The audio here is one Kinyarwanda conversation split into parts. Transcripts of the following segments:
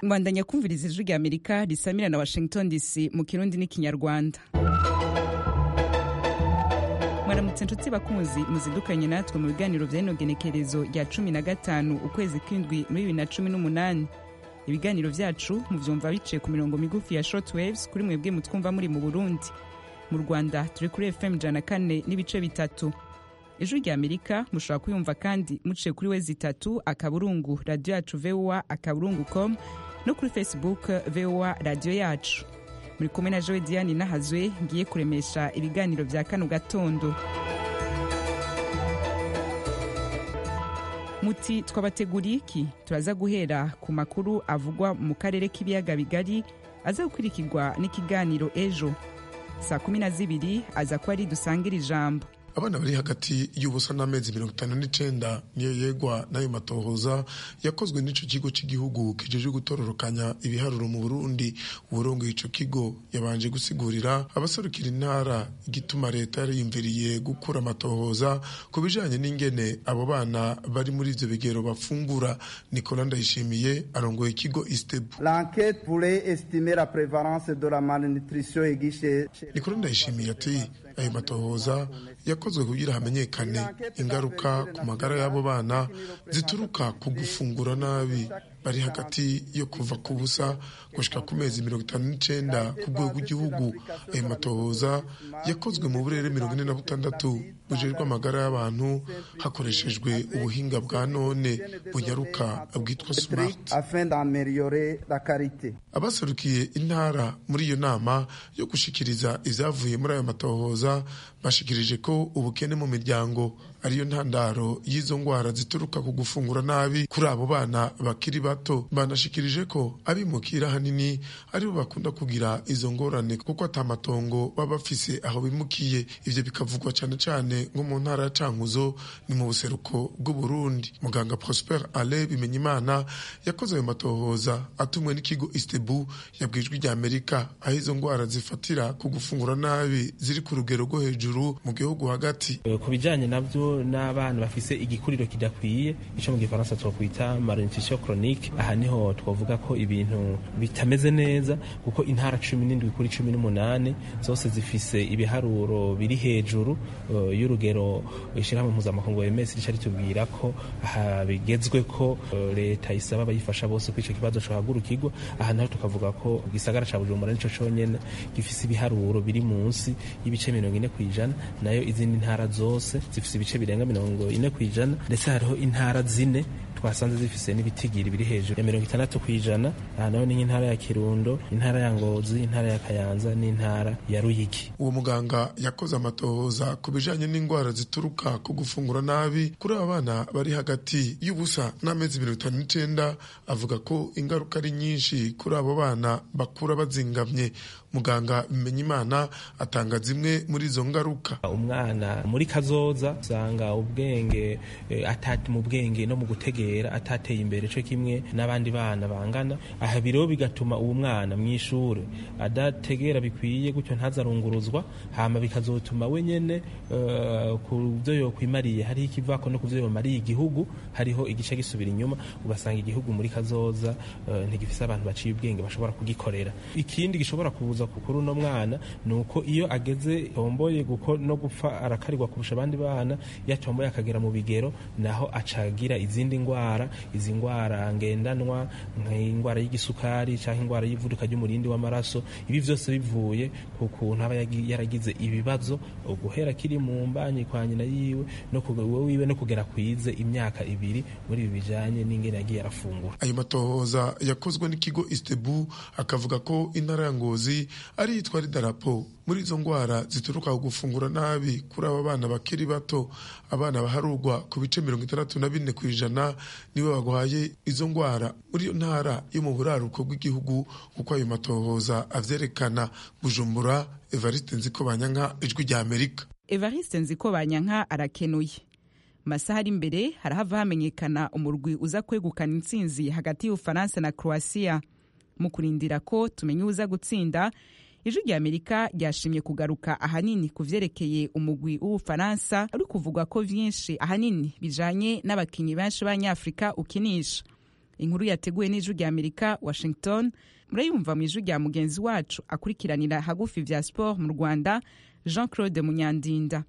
mbandanya kumviriza ijwi rya amerika risamira na washington dc mu kirundi n'ikinyarwanda mwaramutse nshuti bakunzi muzidukanye natwe mu biganiro by'inogenekerezo rya cumi na gatanu ukwezi kw'indwi muri bibiri na cumi n'umunani ibiganiro byacu mubyumva biciye ku mirongo migufi ya short waves kuri mwebwe mutwumva muri mu burundi mu rwanda turi kuri fm jana kane n'ibice bitatu ijwi rya amerika mushobora kuyumva kandi muciye kuri wezi itatu akaburungu radiyo yacu voa akaburungu com no kuri facebook voa radiyo yacu muri kumwe na joe diane nahazwe ngiye kuremesha ibiganiro bya kano gatondo muti twabateguriye iki turaza guhera ku makuru avugwa mu karere k'ibiyaga bigari aza gukurikirwa n'ikiganiro ejo saa kumi na zibiri aza kuba ari dusangira ijambo abana bari hagati y'ubusa n'amezi mirongo itanu n'icenda niyo yegwa n'ayo matohoza yakozwe n'ico kigo cy'igihugu kijeje gutororokanya ibiharuro mu burundi uwurongoye ico kigo yabanje gusigurira abaserukira intara igituma leta yariyumviriye gukura amatohoza ku bijanye n'ingene abo bana bari muri ivyo bigero bafungura nicola ndayishimiye arongoye ikigo istebu L'enquête pourrait estimer la prévalence de la malnutrition aiguë chez nicola ndayishimiye ati ayo matohoza yakozwe kugira hamenyekane ingaruka ku magara y'abo bana zituruka ku gufungura nabi bari hagati yo kuva ku busa gushika ku mezi mirongo itanu n'icenda ku rwego rw'igihugu ayo matohoza yakozwe mu burere mirongo ine na butandatu bujejwe amagara y'abantu hakoreshejwe ubuhinga bwa none bunyaruka bwitwa smart afin d'améliorer la qualité. abaserukiye intara muri iyo nama yo gushikiriza ivyavuye muri ayo matohoza bashikirije ko ubukene mu miryango ariyo ntandaro y'izo ngwara zituruka ku gufungura nabi kuri abo bana bakiri bato banashikirije ko abimukira hanini aribo bakunda kugira izo ngorane kuko atamatongo baba bafise aho bimukiye ivyo bikavugwa cane cane nko mu ntara ya cankuzo ni mu buseruko bw'uburundi muganga prosper ale bimenyimana yakoze ayo matohoza atumwe n'ikigo istebu yabwijwe rya amerika aho izo ngwara zifatira ku gufungura nabi ziri ku rugero rwo hejuru mu gihugu hagati Eh, ku bijyanye nabyo n'abana bafise igikuriro kidakwiye icyo mu gifaransa twakwita malnutrition chronique aha niho twavuga ko ibintu bitameze neza kuko intara cumi n'indwi kuri cumi n'umunani zose zifise ibiharuro biri hejuru eh, y'urugero ishyirahamwe mpuzamakungu wemes rica ritubwira ko aha bigezwe ko eh, leta isaba abayifasha bose ko icyo kibazo cohagurukirwa aha naho tukavuga ko igisagara ca bujumbura nico conyene gifise ibiharuro biri munsi y'ibice mirongo ine ku ijana nayo izindi ntara zose zifise ibice birenga mirongo ine ku ijana ndetse hariho intara zine twasanze zifise n'ibitigiri biri hejuru ya mirongo itandatu ku ijana aha naho ni nk'intara ya kirundo intara ya ngozi intara ya kayanza n'intara ya ruyigi uwo muganga yakoze amatohoza ku bijanye n'indwara zituruka ku gufungura nabi kuri aba bana bari hagati y'ubusa n'amezi mirongo itanu n'icenda avuga ko ingaruka ari nyinshi kuri abo bana bakura bazingamye muganga bimenyimana atanga zimwe muri izo ngaruka umwana muri kazoza usanga ubwenge eh, atati mu bwenge no mu gutegera atateye imbere cyo kimwe n'abandi bana bangana aha biro bigatuma uwo mwana mu ishuri adategera bikwiye gutyo ntazarunguruzwa hama bikazotuma we nyene eh, ku byo yokwimariye hariho ikivako no ku byo yomariye igihugu hariho igice gisubira inyuma ugasanga igihugu muri kazoza eh, ntigifise abantu baciye ubwenge bashobora kugikorera ikindi gishobora kuza kuri uno mwana ni uko iyo ageze tomboye guko no gupfa arakarirwa kurusha abandi bana iyo atomboye akagera mu bigero naho acagira izindi ndwara izi ndwara ngendanwa nk'indwara y'igisukari cyangwa indwara y'ivuduka ry'umurindi w'amaraso ibi byose bivuye ku kuntu aba yagi- yaragize ibibazo guhera kiri mu mbanyi kwa nyina yiwe no ku- wiwe no kugera kwize imyaka ibiri muri ibi bijyanye n'ingene yagiye arafungura ayo matohoza yakozwe n'ikigo istebu akavuga ko intara ya ngozi ari yitwa ridarapo muri izo ndwara zituruka ku gufungura nabi kuri aba bana bakiri bato abana baharurwa ku bice mirongo itandatu na bine ku ijana nibo bagwaye izo ndwara muri iyo ntara yo mu buraruko bw'igihugu kuko ayo matohoza avyerekana bujumbura evariste nzikobanyanka ijwi rya amerika evariste nziko banyanka arakenuye masaha ari imbere harahava hamenyekana umurwi uza kwegukana intsinzi hagati y'ubufaransa na croatia mu kurindira ko tumenya uza gutsinda ijwi rya amerika ryashimye kugaruka ahanini ku vyerekeye umugwi w'ubufaransa ari kuvugwa ko vyinshi ahanini bijanye n'abakinyi benshi b'abanyafurika ukinisha inkuru yateguwe n'ijwi rya amerika washington murayumva mu ijwi rya mugenzi wacu akurikiranira hagufi vya sport mu rwanda jean claude munyandinda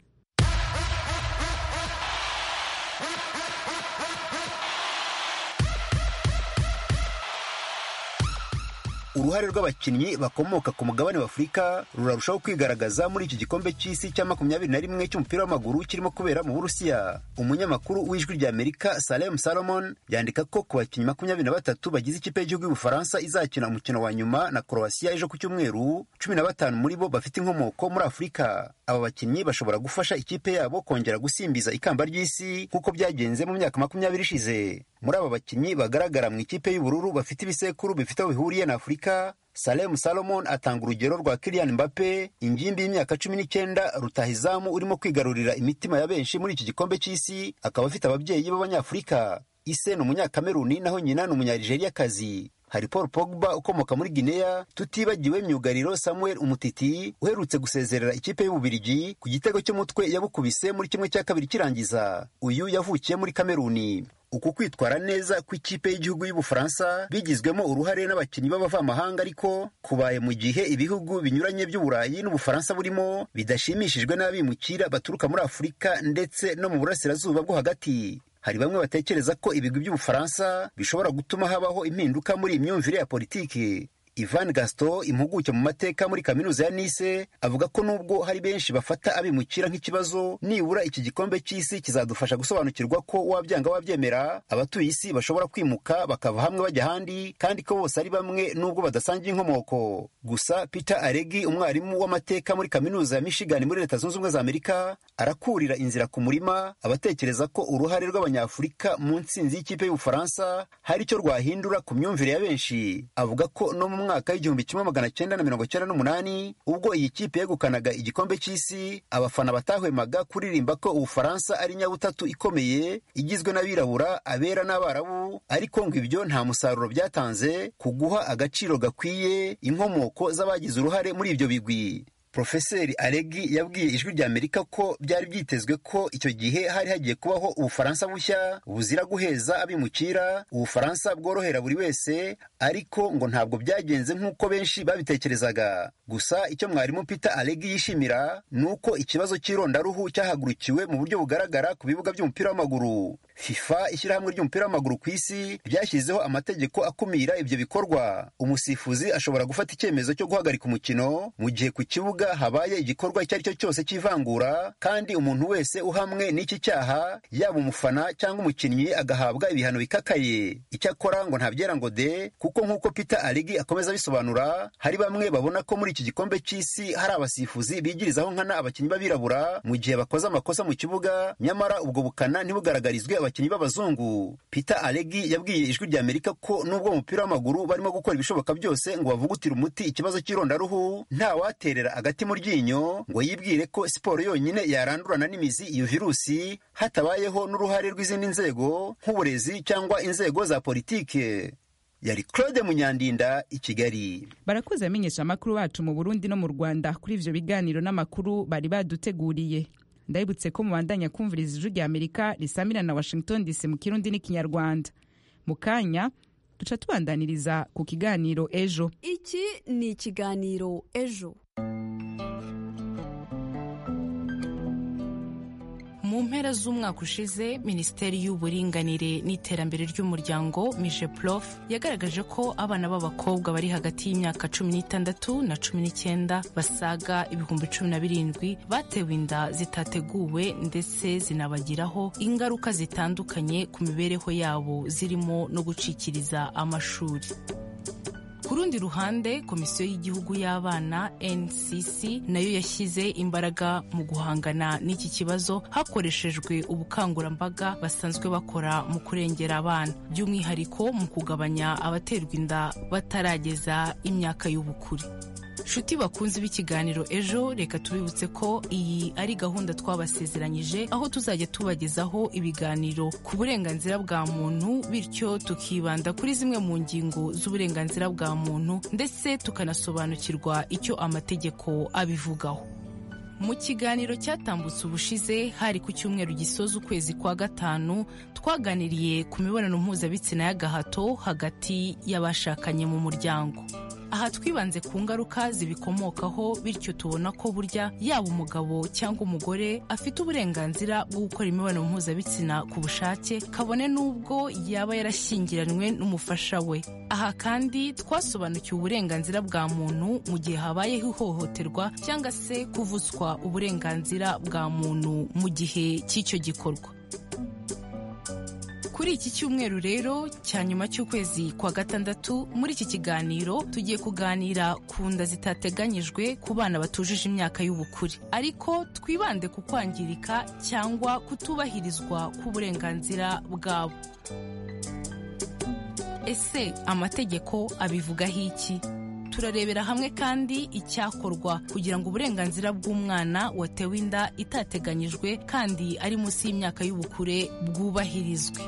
uruhare rw'abakinnyi bakomoka ku mugabane w'afurika rurarushaho kwigaragaza muri iki gikombe cy'isi cya makumyabiri na rimwe cy'umupira w'amaguru kirimo kubera mu burusiya umunyamakuru w'ijwi rya amerika salem salomon yandika ko ku bakinnyi makumyabiri na batatu bagize ikipe y'igihugu y'ubufaransa izakina umukino wa nyuma na korowasiya ejo ku cyumweru cumi na batanu muri bo bafite inkomoko muri afurika aba bakinnyi bashobora gufasha ikipe yabo kongera gusimbiza ikamba ry'isi nk'uko byagenze mu myaka makumyabiri ishize muri aba bakinnyi bagaragara mu ikipe y'ubururu bafite ibisekuru bifite aho bihuriye na afurika Salem Salomon atanga urugero rwa Kylian Mbappe ingimbi y'imyaka cumi n'icyenda rutahizamu urimo kwigarurira imitima ya benshi muri iki gikombe cy'isi akaba afite ababyeyi b'abanyafurika ise ni umunyakameruni naho nyina ni umunyarijeriyakazi hari Paul Pogba ukomoka muri Guinea tutibagiwe myugariro Samuel Umutiti uherutse gusezerera ikipe y'Ububirigi ku gitego cy'umutwe yabukubise muri kimwe cya kabiri kirangiza uyu yavukiye muri Kameruni uku kwitwara neza kw'ikipe y'igihugu y'ubufaransa bigizwemo uruhare n'abakinnyi b'abavamahanga ariko kubaye mu gihe ibihugu binyuranye by'uburayi n'ubufaransa burimo bidashimishijwe n'abimukira baturuka muri afurika ndetse no mu burasirazuba bwo hagati hari bamwe batekereza ko ibigwi by'ubufaransa bishobora gutuma habaho impinduka muri iyi myumvire ya politiki Ivan Gaston impuguke mu mateka muri kaminuza ya Nice avuga ko nubwo hari benshi bafata abimukira nk'ikibazo nibura iki gikombe cy'isi kizadufasha gusobanukirwa ko wabyanga wabyemera abatuye isi bashobora kwimuka bakava hamwe bajya ahandi kandi ko bose ari bamwe nubwo badasangiye inkomoko gusa Peter Aregi umwarimu w'amateka muri kaminuza ya Michigan muri Leta Zunze Ubumwe za Amerika arakurira inzira ku murima abatekereza ko uruhare rw'abanyafurika mu ntsinzi y'ikipe y'Ubufaransa hari icyo rwahindura ku myumvire ya benshi avuga ko no mu mwaka w'igihumbi kimwe magana cyenda na mirongo cyenda n'umunani ubwo iyi kipe yegukanaga igikombe cy'isi abafana batahwemaga kuririmba ko ubufaransa ari nyabutatu ikomeye igizwe n'abirabura abera n'abarabu ariko ngo ibyo nta musaruro byatanze ku guha agaciro gakwiye inkomoko z'abagize uruhare muri ibyo bigwi Profeseri Aregi yabwiye ijwi rya Amerika ko byari byitezwe ko icyo gihe hari hagiye kubaho ubufaransa bushya buzira guheza abimukira ubufaransa bworohera buri wese ariko ngo ntabwo byagenze nk'uko benshi babitekerezaga gusa icyo mwarimu Peter Aregi yishimira ni uko ikibazo cy'irondaruhu cyahagurukiwe mu buryo bugaragara ku bibuga by'umupira w'amaguru FIFA ishyirahamwe ry'umupira w'amaguru ku isi ryashyizeho amategeko akumira ibyo bikorwa umusifuzi ashobora gufata icyemezo cyo guhagarika umukino mu gihe ku kibuga habaye igikorwa icyo ari cyo cyose cy'ivangura kandi umuntu wese uhamwe n'iki cyaha yaba umufana cyangwa umukinnyi agahabwa ibihano bikakaye icyakora ngo ntabyera ngo de kuko nk'uko Peter Arigi akomeza abisobanura hari bamwe babona ko muri iki gikombe cy'isi hari abasifuzi bigirizaho nkana abakinnyi b'abirabura mu gihe bakoze amakosa mu kibuga nyamara ubwo bukana ntibugaragarizwe abakinnyi b'abazungu Peter Aregi yabwiye ijwi rya Amerika ko nubwo umupira w'amaguru barimo gukora ibishoboka byose ngo bavugutire umuti ikibazo cy'irondaruhu ntawaterera agati mu ryinyo ngo yibwire ko siporo yonyine yarandurana n'imizi iyo virusi hatabayeho n'uruhare rw'izindi nzego nk'uburezi cyangwa inzego za politike yari Claude Munyandinda i Kigali barakoze amenyesha amakuru bacu mu Burundi no mu Rwanda kuri ivyo biganiro n'amakuru bari baduteguriye ndabibutse ko mubandanya kumviriza ijwi rya amerika risamira na washington dc mu kirundi n'ikinyarwanda mu kanya duca tubandaniriza ku kiganiro ejo iki ni ikiganiro ejo mu mpera z'umwaka ushize minisiteri y'uburinganire n'iterambere ry'umuryango mije prof yagaragaje ko abana b'abakobwa bari hagati y'imyaka cumi n'itandatu na cumi n'icyenda basaga ibihumbi cumi na birindwi batewe inda zitateguwe ndetse zinabagiraho ingaruka zitandukanye ku mibereho yabo zirimo no gucikiriza amashuri ku rundi ruhande komisiyo y'igihugu y'abana ncc nayo yashyize imbaraga mu guhangana n'iki kibazo hakoreshejwe ubukangurambaga basanzwe bakora mu kurengera abana by'umwihariko mu kugabanya abaterwa inda batarageza imyaka y'ubukure nshuti bakunze b'ikiganiro ejo reka tubibutse ko iyi ari gahunda twabasezeranyije aho tuzajya tubagezaho ibiganiro ku burenganzira bwa muntu bityo tukibanda kuri zimwe mu ngingo z'uburenganzira bwa muntu ndetse tukanasobanukirwa icyo amategeko abivugaho mu kiganiro cyatambutse ubushize hari ku cyumweru gisoza ukwezi kwa gatanu twaganiriye ku mibonano mpuzabitsina y'agahato hagati y'abashakanye mu muryango aha twibanze ku ngaruka zibikomokaho bityo tubona ko burya yaba umugabo cyangwa umugore afite uburenganzira bwo gukora imibonano mpuzabitsina ku bushake kabone n'ubwo yaba yarashyingiranywe n'umufasha we aha kandi twasobanukiwe uburenganzira bwa muntu mu gihe habayeho ihohoterwa cyangwa se kuvuzwa uburenganzira bwa muntu mu gihe cy'icyo gikorwa kuri iki cyumweru rero cya nyuma cy'ukwezi kwa gatandatu muri iki kiganiro tugiye kuganira ku nda zitateganyijwe ku bana batujuje imyaka y'ubukure ariko twibande ku kwangirika cyangwa kutubahirizwa k'uburenganzira bwabo ese amategeko abivugaho iki turarebera hamwe kandi icyakorwa kugira ngo uburenganzira bw'umwana watewe inda itateganyijwe kandi ari munsi y'imyaka y'ubukure bwubahirizwe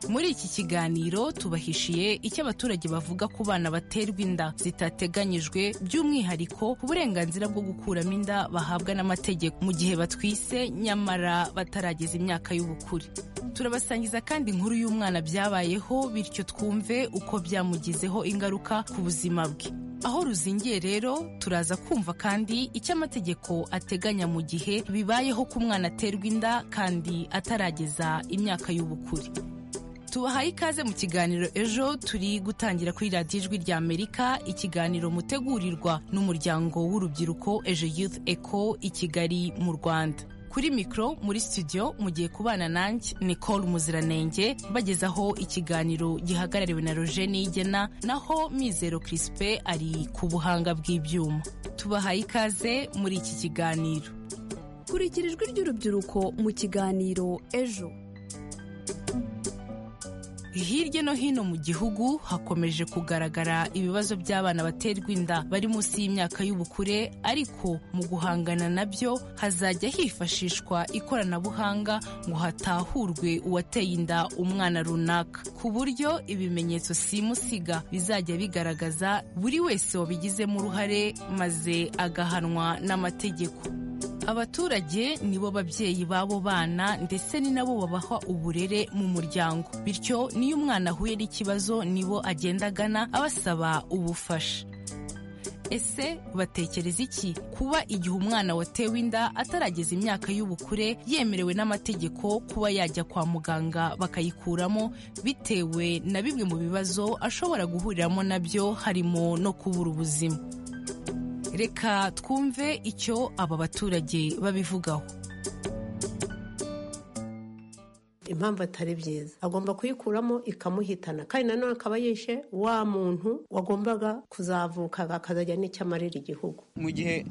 muri iki kiganiro tubahishiye icyo abaturage bavuga ku bana baterwa inda zitateganyijwe by'umwihariko ku burenganzira bwo gukuramo inda bahabwa n'amategeko mu gihe batwise nyamara batarageza imyaka y'ubukure turabasangiza kandi inkuru y'umwana byabayeho bityo twumve uko byamugizeho ingaruka ku buzima bwe aho ruzingiye rero turaza kumva kandi icyo amategeko ateganya mu gihe bibayeho ko umwana aterwa inda kandi atarageza imyaka y'ubukure tubahaye ikaze mu kiganiro ejo turi gutangira kuri radiyo ijwi rya amerika ikiganiro mutegurirwa n'umuryango w'urubyiruko ejo youth eco i kigali mu rwanda kuri mikoro muri studio mu gihe kubana nanjye nicole muziranenge bagezaho ikiganiro gihagarariwe na roger nigena naho mizero kirisipe ari ku buhanga bw'ibyuma tubahaye ikaze muri iki kiganiro kurikira ijwi ry'urubyiruko mu kiganiro ejo hirya no hino mu gihugu hakomeje kugaragara ibibazo by'abana baterwa inda bari munsi y'imyaka y'ubukure ariko mu guhangana nabyo hazajya hifashishwa ikoranabuhanga ngo hatahurwe uwateye inda umwana runaka ku buryo ibimenyetso simusiga bizajya bigaragaza buri wese wabigizemo uruhare maze agahanwa n'amategeko abaturage nibo babyeyi b'abo bana ndetse ni nabo babaha uburere mu muryango bityo n'iyo umwana ahuye n'ikibazo nibo agenda agana abasaba ubufasha ese batekereza iki kuba igihe umwana watewe inda atarageza imyaka y'ubukure yemerewe n'amategeko kuba yajya kwa muganga bakayikuramo bitewe na bimwe mu bibazo ashobora guhuriramo nabyo harimo no kubura ubuzima reka twumve icyo aba baturage babivugaho impamvu atari byiza agomba kuyikuramo ikamuhitana kandi nanone akaba yishe wa muntu wagombaga kuzavuka akazajya n'icyo amarira igihugu mu gihe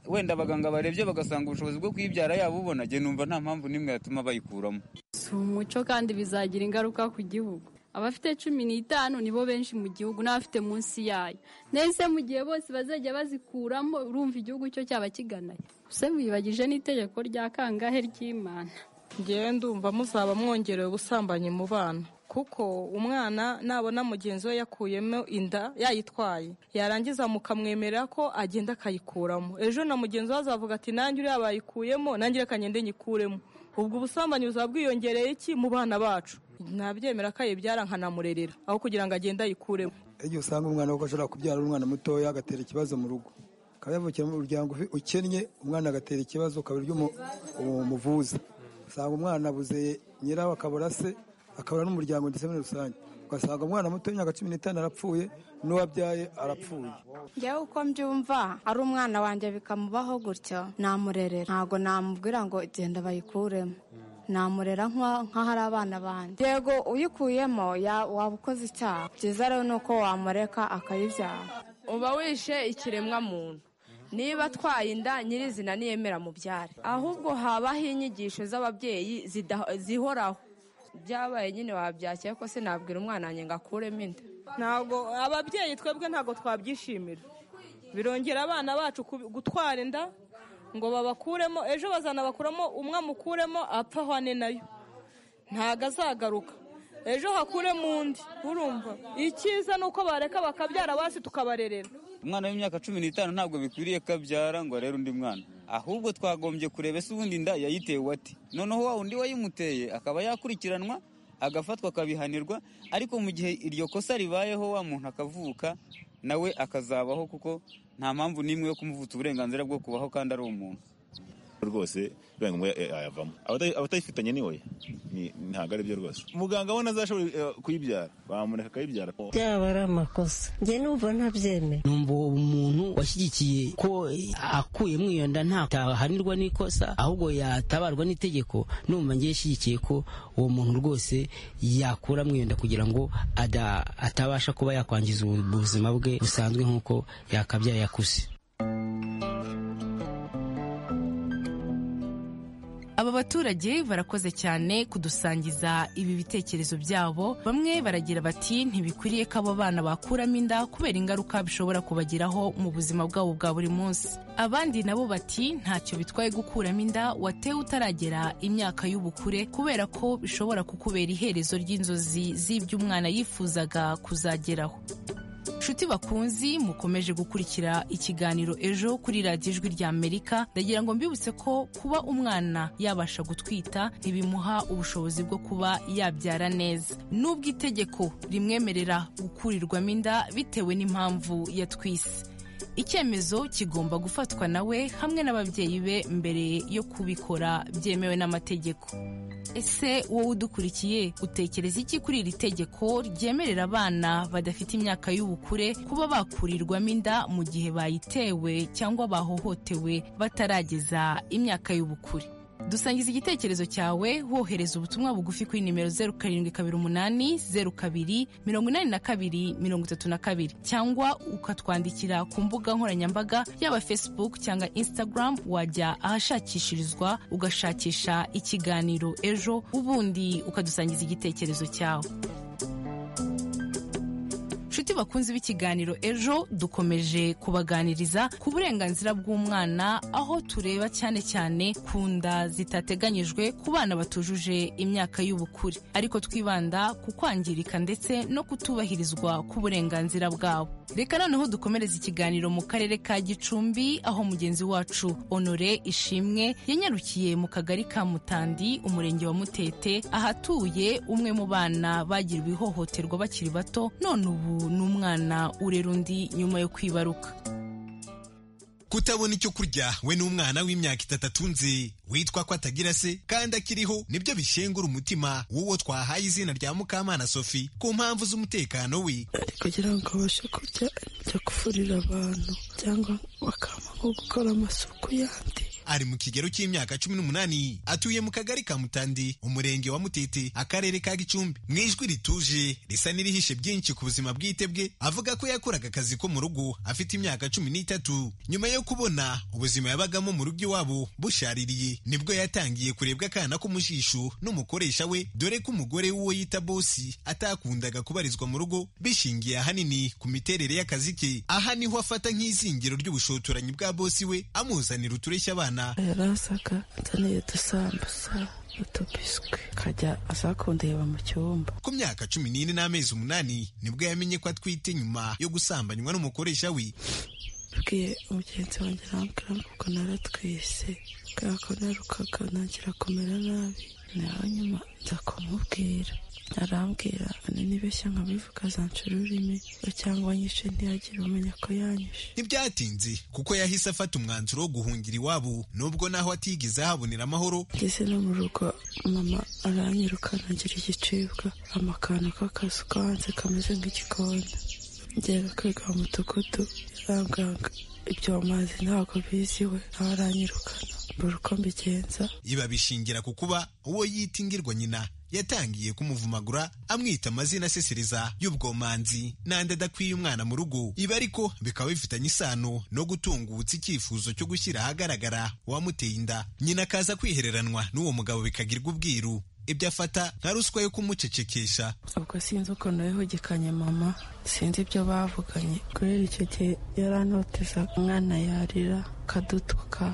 wenda abaganga barebye bagasanga ubushobozi bwo kuyibyara yaba ubona njye numva nta mpamvu n'imwe yatuma bayikuramo si umuco kandi bizagira ingaruka ku gihugu abafite cumi n'itanu nibo benshi mu gihugu n'abafite munsi yayo ndetse mu gihe bose bazajya bazikuramo urumva igihugu cyo cyaba kiganaye gusa wibagije n'itegeko rya kangahe ry'imana ngewe ndumva muzaba mwongerewe ubusambanyi mu bana kuko umwana nabona mugenzi we yakuyemo inda yayitwaye yarangiza mukamwemera ko agenda akayikuramo ejo na mugenzi we azavuga ati nanjye uriya bayikuyemo nanjye reka ngende nyikuremo ubwo ubusambanyi buzaba bwiyongereye iki mu bana bacu ntabyemera ko ayibyara nkanamurerera aho kugira ngo agende ayikuremo igihe usanga umwana kuko ashobora kubyara ari umwana mutoya agatera ikibazo mu rugo akaba yavukira mu muryango ukennye umwana agatera ikibazo ukaba uryo umuvuza usanga umwana abuze nyirawe akabura se akabura n'umuryango ndetse muri rusange ugasanga umwana muto w'imyaka cumi n'itanu arapfuye n'uwabyaye arapfuye ngewe uko mbyumva ari umwana wanjye bikamubaho gutyo namurerera ntabwo namubwira ngo genda bayikuremo namurera nk'ahari abana banjye yego uyikuyemo waba ukoze icyaha byiza rero ni uko wamureka akayibyara uba wishe ikiremwa muntu niba atwaye inda nyirizina niyemera mu byare ahubwo habaho inyigisho z'ababyeyi zihoraho byabaye nyine wabyakeye ko sinabwira umwana wanjye ngo akuremo inda ntabwo ababyeyi twebwe ntabwo twabyishimira birongera abana bacu gutwara inda ngo babakuremo ejo bazanabakuramo umwe amukuremo apfa ahwane nayo ntabwo azagaruka ejo hakuremo undi urumva icyiza ni uko bareka bakabyara basi tukabarerera umwana w'imyaka cumi n'itanu ntabwo bikwiriye ko abyara ngo arere undi mwana ahubwo twagombye kureba ese ubundi inda yayitewe ati noneho wa undi wayimuteye akaba yakurikiranwa agafatwa akabihanirwa ariko mu gihe iryo kosa ribayeho wa muntu akavuka nawe akazabaho kuko nta mpamvu n'imwe yo kumuvutsa uburenganzira bwo kubaho kandi ari umuntu rwose bibaye ngombwa yayavamo abatayifitanye ni we ntabwo ari byo rwose muganga we azashobora kuyibyara bamureka akayibyara byaba ari amakosa njye numva ntabyemeye numva uwo umuntu washyigikiye ko akuyemo iyo nda ntahanirwa n'ikosa ahubwo yatabarwa n'itegeko numva ngiye shyigikiye ko uwo muntu rwose yakuramo iyo nda kugira ngo atabasha kuba yakwangiza ubuzima bwe busanzwe nk'uko yakabyaye akuze aba baturage barakoze cyane kudusangiza ibi bitekerezo byabo bamwe baragira bati ntibikwiriye ko abo bana bakuramo inda kubera ingaruka bishobora kubagiraho mu buzima bwabo bwa buri munsi abandi nabo bati ntacyo bitwaye gukuramo inda watewe utaragera imyaka y'ubukure kubera ko bishobora kukubera iherezo ry'inzozi z'ibyo umwana yifuzaga kuzageraho nshuti bakunzi mukomeje gukurikira ikiganiro ejo kuri radiyo ijwi ry'amerika ndagira ngo mbibutse ko kuba umwana yabasha gutwita ntibimuha ubushobozi bwo kuba yabyara neza n'ubwo itegeko rimwemerera gukurirwamo inda bitewe n'impamvu yatwise icyemezo kigomba gufatwa nawe hamwe n'ababyeyi be mbere yo kubikora byemewe n'amategeko ese wowe udukurikiye utekereza iki kuri iri tegeko ryemerera abana badafite imyaka y'ubukure kuba bakurirwamo inda mu gihe bayitewe cyangwa bahohotewe batarageza imyaka y'ubukure dusangiza igitekerezo cyawe wohereza ubutumwa bugufi kuri nimero zeru karindwi kabiri umunani zeru kabiri mirongo inani na kabiri mirongo itatu na kabiri cyangwa ukatwandikira ku mbuga nkoranyambaga yaba facebook cyangwa instagram wajya ahashakishirizwa ugashakisha ikiganiro ejo ubundi ukadusangiza igitekerezo cyawe nshuti bakunzi b'ikiganiro ejo dukomeje kubaganiriza ku burenganzira bw'umwana aho tureba cyane cyane ku nda zitateganyijwe ku bana batujuje imyaka y'ubukure ariko twibanda ku kwangirika ndetse no kutubahirizwa k'uburenganzira bwabo reka noneho dukomereza ikiganiro mu karere ka gicumbi aho mugenzi wacu honore ishimwe yanyarukiye mu kagari ka mutandi umurenge wa mutete ahatuye umwe mu bana bagiriwe ihohoterwa bakiri bato none ubu n'umwana urera undi nyuma yo kwibaruka kutabona icyo kurya we n'umwana w'imyaka itatu atunze witwa ko atagira se kandi akiriho nibyo bishengura umutima w'uwo twahaye izina rya mukamana sophie ku mpamvu z'umutekano we kugira ngo abashe kurya ibyo kufurira abantu cyangwa bakaba nko gukora amasuku yandi ari mu kigero cy'imyaka cumi n'umunani atuye mu kagari ka mutandi umurenge wa mutete akarere ka gicumbi mu ijwi rituje risa n'irihishe byinshi ku buzima bwite bwe avuga ko yakoraga akazi ko mu rugo afite imyaka cumi n'itatu nyuma yo kubona ubuzima yabagamo mu rugo iwabo bushaririye nibwo yatangiye kurebwa akana k'umujisho n'umukoresha we dore ko umugore w'uwo yita bosi atakundaga kubarizwa mu rugo bishingiye ahanini ku miterere y'akazi ke aha niho afata nk'izingiro ry'ubushotoranyi bwa bosi we amuzanira utureshya abana yarasaga nzaniye udusambusa utubiswi akajya aza kundeba mu cyumba ku myaka cumi n'ine n'amezi umunani nibwo yamenye ko atwite nyuma yo gusambanywa n'umukoresha we abwiye umugenzi wanjye arambwira ngo ubwo naratwise kubera ko narukaga ntangira kumera nabi naho nyuma nza kumubwira arambwira nibeshya nkabivuga zanca ururimi cyangwa nyishe ntiyagire umenya ko yanyishe ntibyatinze kuko yahise afata umwanzuro wo guhungira iwabo nubwo naho atigeze ahabonera amahoro ngeze no mu rugo mama aranyirukana ngira igicibwa amakano k'akazu ko hanze kameze nk'igikoni ngera kwiga mu mudugudu yarambwiraga ibyo amazi ntabwo biziwe nawe aranyirukana mbura uko mbigenza iba bishingira ku kuba uwo yita ingirwa nyina yatangiye kumuvumagura amwita amazina asesereza y'ubwomanzi n'andi adakwiye umwana mu rugo ibi ariko bikaba bifitanye isano no gutungutsa icyifuzo cyo gushyira ahagaragara uwamuteye inda nyina akaza kwihereranwa n'uwo mugabo bikagirwa ubwiru ibyo afata nka ruswa yo kumucecekesha ubwo sinzi ukuntu wihugikanye mama sinzi ibyo bavuganye kubera icyo gihe yarantotezaga umwana yarira akadutuka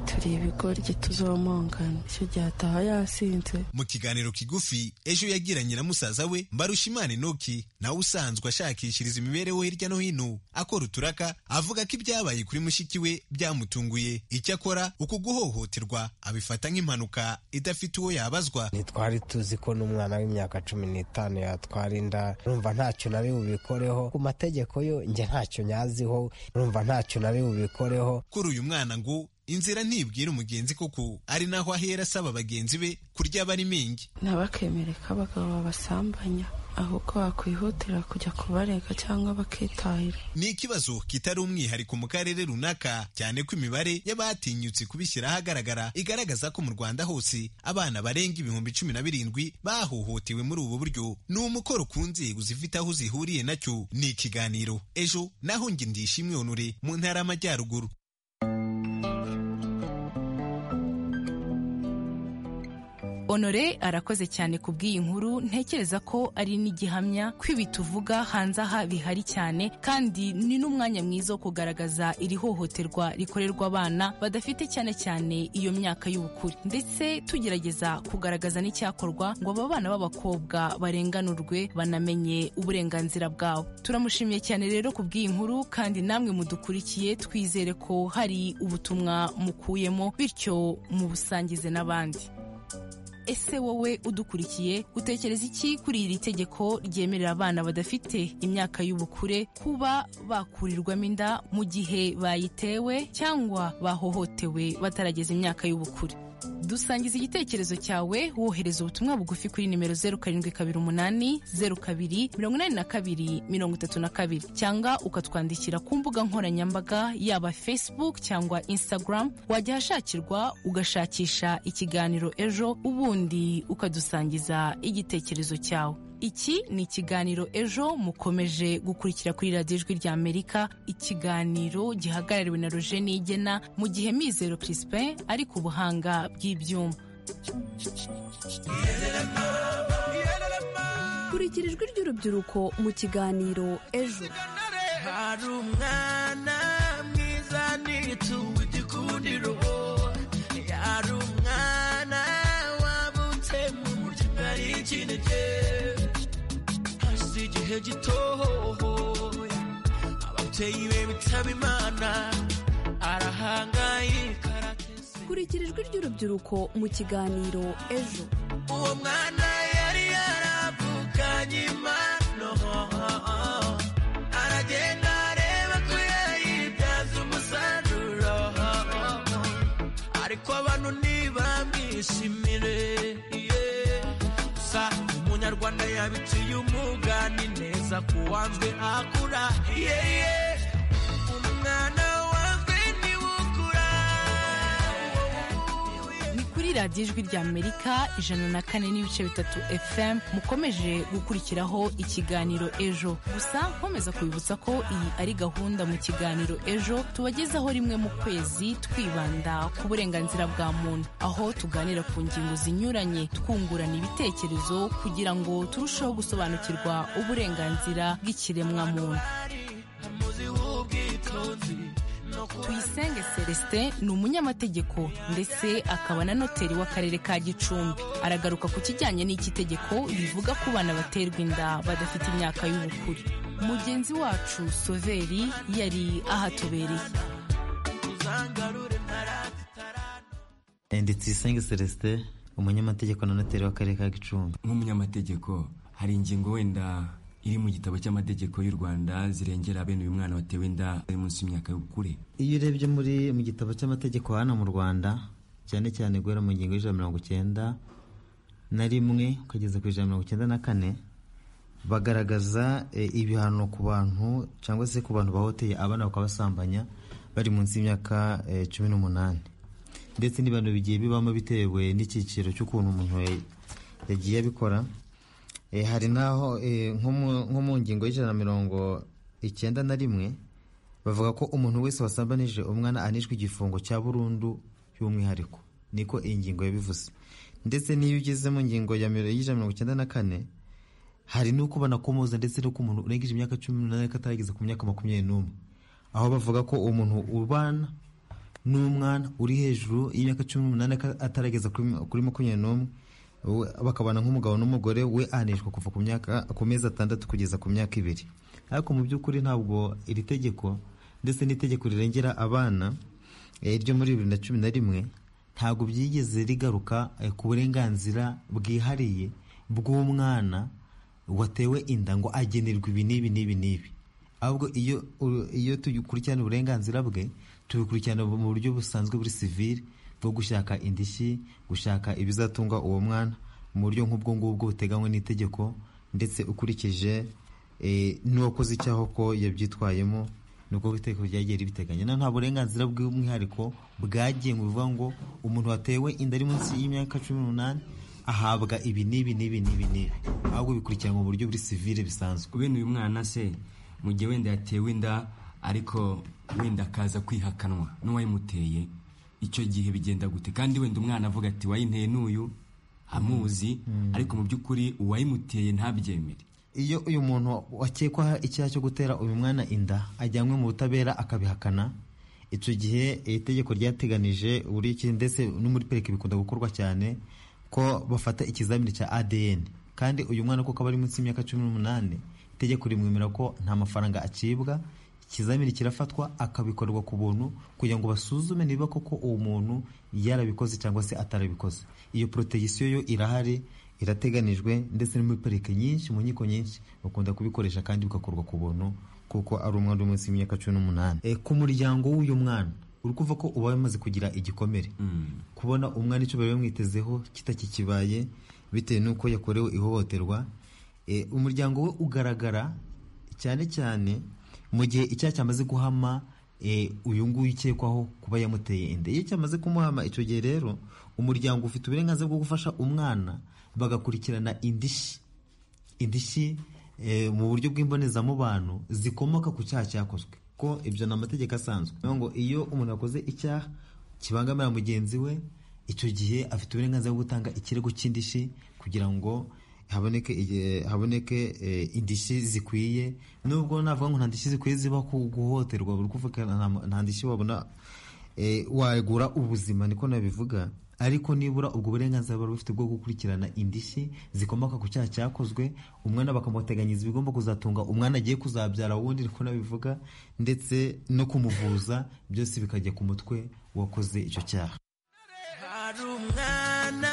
turiye ibigoryi tuzomongana icyo gihe ataha yasinze mu kiganiro kigufi ejo yagiranye na musaza we mbarushimana enoki nawe usanzwe ashakishiriza imibereho hirya no hino akora uturaka avuga ko ibyabaye kuri mushiki we byamutunguye icyo akora uku guhohoterwa abifata nk'impanuka idafite uwo yabazwa ntitwari tuzi ko n'umwana w'imyaka cumi n'itanu yatwara inda rumva ntacyo nari bubikoreho ku mategeko yo njye ntacyo nyaziho rumva ntacyo nari bubikoreho kuri uyu mwana ngo inzira ntibwira umugenzi kuko ari naho ahera asaba bagenzi be kurya barimo ingi ntabakemere ko abagabo babasambanya ahubwo bakwihutira kujya kubarega cyangwa bakitahira ni ikibazo kitari umwihariko mu karere runaka cyane ko imibare y'abatinyutse kubishyira ahagaragara igaragaza ko mu rwanda hose abana barenga ibihumbi cumi na birindwi bahohotewe muri ubu buryo ni umukoro ku nzego zifite aho zihuriye nacyo ni ikiganiro ejo naho nge ndishimwe onure mu ntara y'amajyaruguru honore arakoze cyane ku bw'iyi nkuru ntekereza ko ari n'igihamya ko ibi tuvuga hanze aha bihari cyane kandi ni n'umwanya mwiza wo kugaragaza iri hohoterwa rikorerwa abana badafite cyane cyane iyo myaka y'ubukure ndetse tugerageza kugaragaza n'icyakorwa ngo aba bana b'abakobwa barenganurwe banamenye uburenganzira bwabo turamushimiye cyane rero ku bw'iyi nkuru kandi namwe mudukurikiye twizere ko hari ubutumwa mukuyemo bityo mubusangize n'abandi ese wowe udukurikiye utekereza iki kuri iri tegeko ryemerera abana badafite imyaka y'ubukure kuba bakurirwamo inda mu gihe bayitewe cyangwa bahohotewe batarageza imyaka y'ubukure dusangiza igitekerezo cyawe wohereza ubutumwa bugufi kuri nimero zeru karindwi kabiri umunani zeru kabiri mirongo inani na kabiri mirongo itatu na kabiri cyangwa ukatwandikira ku mbuga nkoranyambaga yaba facebook cyangwa instagram wajya ahashakirwa ugashakisha ikiganiro ejo ubundi ukadusangiza igitekerezo cyawe iki ni ikiganiro ejo mukomeje gukurikira kuri radiyo ijwi ry'amerika ikiganiro gihagarariwe na roje nigena mu gihe mizero crispin ari ku buhanga bw'ibyuma kurikira ijwi ry'urubyiruko mu kiganiro ejo hari umwana mwiza ni itungo igikundiro hari umwana wabutse mu buryo bwari ikinege hashize igihe gitohoye ababyeyi be bitaba imana arahangayika arateze kurikira ijwi ry'urubyiruko mu kiganiro ejo uwo mwana yari yaravukanye impano aragenda areba ko yayibyaza umusaruro ariko abantu ntibamwishimire yeah. gusa umunyarwanda yabiciye umugani neza ku wanzwe akura yeye umwana wanzwe niwe ukura ni kuri radiyo ijwi ry'amerika ijana na kane n'ibice bitatu fm mukomeje gukurikiraho ikiganiro ejo gusa nkomeza kubibutsa ko iyi ari gahunda mu kiganiro ejo tubagezaho rimwe mu kwezi twibanda ku burenganzira bwa muntu aho tuganira ku ngingo zinyuranye twungurana ibitekerezo kugira ngo turusheho gusobanukirwa uburenganzira bw'ikiremwamuntu umuzi w'ubwitonzi no kuba tuyisenge celestin ni umunyamategeko ndetse akaba na noteri w'akarere ka gicumbi aragaruka ku kijyanye n'iki tegeko rivuga ko bana baterwa inda badafite imyaka y'ubukure mugenzi wacu soveri yari ahatubereye uzangarure ntaratitara ndi tuyisenge celestin umunyamategeko na noteri w'akarere ka gicumbi nk'umunyamategeko hari ingingo wenda iri mu gitabo cy'amategeko y'u rwanda zirengera bene uyu mwana watewe inda ari munsi y'imyaka y'ubukure iyo urebye muri mu gitabo cy'amategeko hano mu rwanda cyane cyane guhera mu ngingo y'ijana na mirongo icyenda na rimwe ukageza ku ijana na mirongo icyenda na kane bagaragaza eh, ibihano ku bantu cyangwa se ku bantu bahoteye abana bakabasambanya bari munsi y'imyaka eh, cumi n'umunani ndetse n'ibihano bigiye bibamo bitewe n'icyiciro cy'ukuntu umuntu ya- yagiye abikora Eh, hari n'aho eh, nko mu- nko mu ngingo y'ijana na mirongo icyenda na rimwe bavuga ko umuntu wese wasambanije umwana anishwe igifungo cya burundu y'umwihariko niko iyi ngingo yabivuze ndetse n'iyo ugeze mu ngingo ya miro- y'ijana na mirongo icyenda na kane hari n'uko banakomoza ndetse no ku muntu urengeje imyaka cumi n'umunani ariko atarageza ku myaka makumyabiri n'umwe aho bavuga ko umuntu ubana n'umwana uri hejuru y'imyaka cumi n'umunani aka- atarageza kuri kuri makumyabiri n'umwe we- bakabana nk'umugabo n'umugore we ahanishwa kuva ku myaka ku mezi atandatu kugeza ku myaka ibiri ariko mu by'ukuri ntabwo iri tegeko ndetse n'itegeko rirengera abana eh, ryo muri bibiri na cumi na rimwe ntabwo byigeze rigaruka eh, ku burenganzira bwihariye bw'umwana watewe inda ngo agenerwa ibi n'ibi n'ibi n'ibi ahubwo iyo iyo tukurikirana uburenganzira bwe tubikurikirana mu buryo busanzwe buri sivili bwo gushaka indishyi gushaka ibizatunga uwo mwana mu buryo nk'ubwo ngubwo buteganywe n'itegeko ndetse ukurikije eh, n'uwakoze icyaha ko yabyitwayemo nubwo itegeko ryagiye ribiteganya na nta burenganzira bw'umwihariko bwagiye mu bivuga ngo umuntu watewe inda ari munsi y'imyaka cumi n'umunani ahabwa ibi n'ibi n'ibi n'ibi n'ibi ahubwo bikurikirana mu buryo buri sivile bisanzwe kubera uyu mwana se mu gihe wenda yatewe inda ariko wenda akaza kwihakanwa n'uwayimuteye icyo gihe bigenda gute kandi wenda umwana avuga ati wayinteye n'uyu amuzi ariko mu by'ukuri uwayimuteye ntabyemere iyo uyu muntu wakekwaho icyaha cyo gutera uyu mwana inda ajyanwe mu butabera akabihakana icyo gihe iri tegeko ryateganije buri iki ndetse no muri perike bikunda gukorwa cyane ko bafata ikizamini cya adn kandi uyu mwana kuko aba ari munsi y'imyaka cumi n'umunani itegeko rimwemera ko nta mafaranga acibwa ikizamini kirafatwa akabikorerwa ku buntu kugira ngo basuzume niba koko uwo muntu yarabikoze cyangwa se atarabikoze iyo poroteyisiyo yo irahari irateganijwe ndetse no muri parike nyinshi mu nkiko nyinshi bakunda kubikoresha kandi bigakorwa ku buntu kuko ari umwana uri munsi y'imyaka cumi n'umunani Eh, ku muryango w'uyu mwana uri kuva ko uba wamaze kugira igikomere kubona umwana icyo bari bamwitezeho kitakikibaye bitewe n'uko yakorewe ihohoterwa Eh, umuryango we ugaragara cyane cyane mu gihe icyaha cyamaze guhama eh, uyu nguyu ukekwaho kuba yamuteye inda iyo cyamaze kumuhama icyo gihe rero umuryango ufite uburenganzira bwo gufasha umwana bagakurikirana indishyi indishyi eh, mu buryo bw'imbonezamubano zikomoka ku cyaha cyakozwe ko ibyo ni amategeko asanzwe Niyo ngo iyo umuntu akoze icyaha kibangamira mugenzi we icyo gihe afite uburenganzira bwo gutanga ikirego cy'indishyi kugira ngo haboneke igihe- haboneke eh, indishyi zikwiye nubwo navuga ngo nta ndishyi zikwiye ziba ku guhohoterwa buri kuvuga nta- nta ndishyi wabona eh, wagura ubuzima niko nabivuga ariko nibura ubwo burenganzira bari bufite bwo gukurikirana indishyi zikomoka ku cyaha cyakozwe umwana bakamuteganyiriza ibigomba kuzatunga umwana agiye kuzabyara wundi niko nabivuga ndetse no kumuvuza byose bikajya ku mutwe wakoze icyo cyaha hari umwana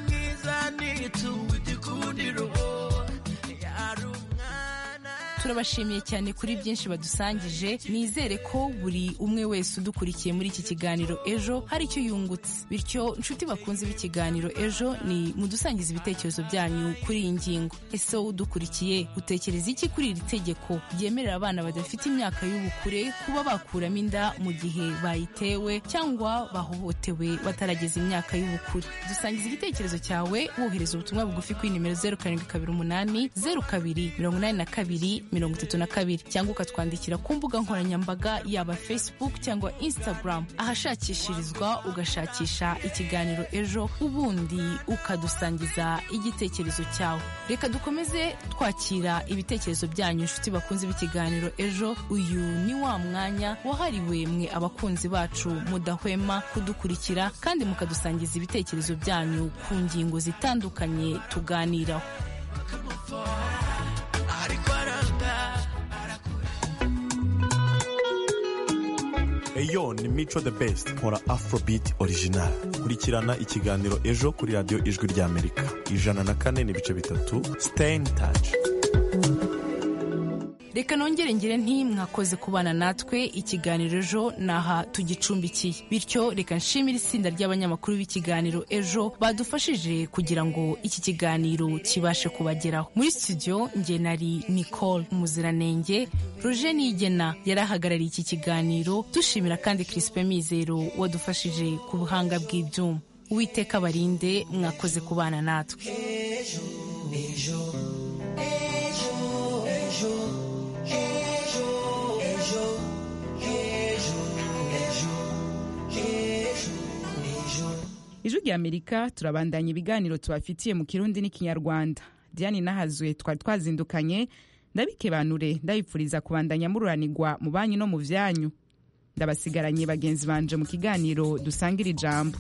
mwiza n'itungo igikundiro hari turabashimiye cyane kuri byinshi badusangije nizere ko buri umwe wese udukurikiye muri iki kiganiro ejo hari icyo yungutse bityo inshuti bakunze b'ikiganiro ejo ni mudusangize ibitekerezo byanyu kuri iyi ngingo ese wowe udukurikiye utekereza iki kuri iri tegeko ryemerera abana badafite imyaka y'ubukure kuba bakuramo inda mu gihe bayitewe cyangwa bahohotewe batarageza imyaka y'ubukure dusangiza igitekerezo cyawe wohereza ubutumwa bugufi kuri nimero zeru karindwi kabiri umunani zeru kabiri mirongo inani na kabiri mirongo itatu na kabiri cyangwa ukatwandikira ku mbuga nkoranyambaga yaba facebook cyangwa instagram ahashakishirizwa ugashakisha ikiganiro ejo ubundi ukadusangiza igitekerezo cyawe reka dukomeze twakira ibitekerezo byanyu inshuti bakunze b'ikiganiro ejo uyu ni wa mwanya wahariwe mwe abakunzi bacu mudahwema kudukurikira kandi mukadusangiza ibitekerezo byanyu ku ngingo zitandukanye tuganiraho ariko aranga eyo ni mico the best nkora afrobeat original kurikirana ikiganiro ejo kuri radiyo ijwi ry'amerika ijana na kane n'ibice bitatu stain touch reka nongere ngire nti mwakoze kubana natwe ikiganiro ejo naha tugicumbikiye bityo reka nshimire itsinda ry'abanyamakuru b'ikiganiro ejo badufashije kugira ngo iki kiganiro kibashe kubageraho muri studio nge nari nicole umuziranenge roje nigena yari ahagarariye iki kiganiro dushimira kandi crispe mizero wadufashije ku buhanga bw'ibyuma uwiteka barinde mwakoze kubana natwe ijwi rya amerika turabandanya ibiganiro tubafitiye mu kirundi n'ikinyarwanda diane nahazwe twari twazindukanye ndabikebanure ndabipfuriza kubandanya mururanirwa mu banyu no mu byanyu ndabasigaranye bagenzi banje mu kiganiro dusanga iri jambo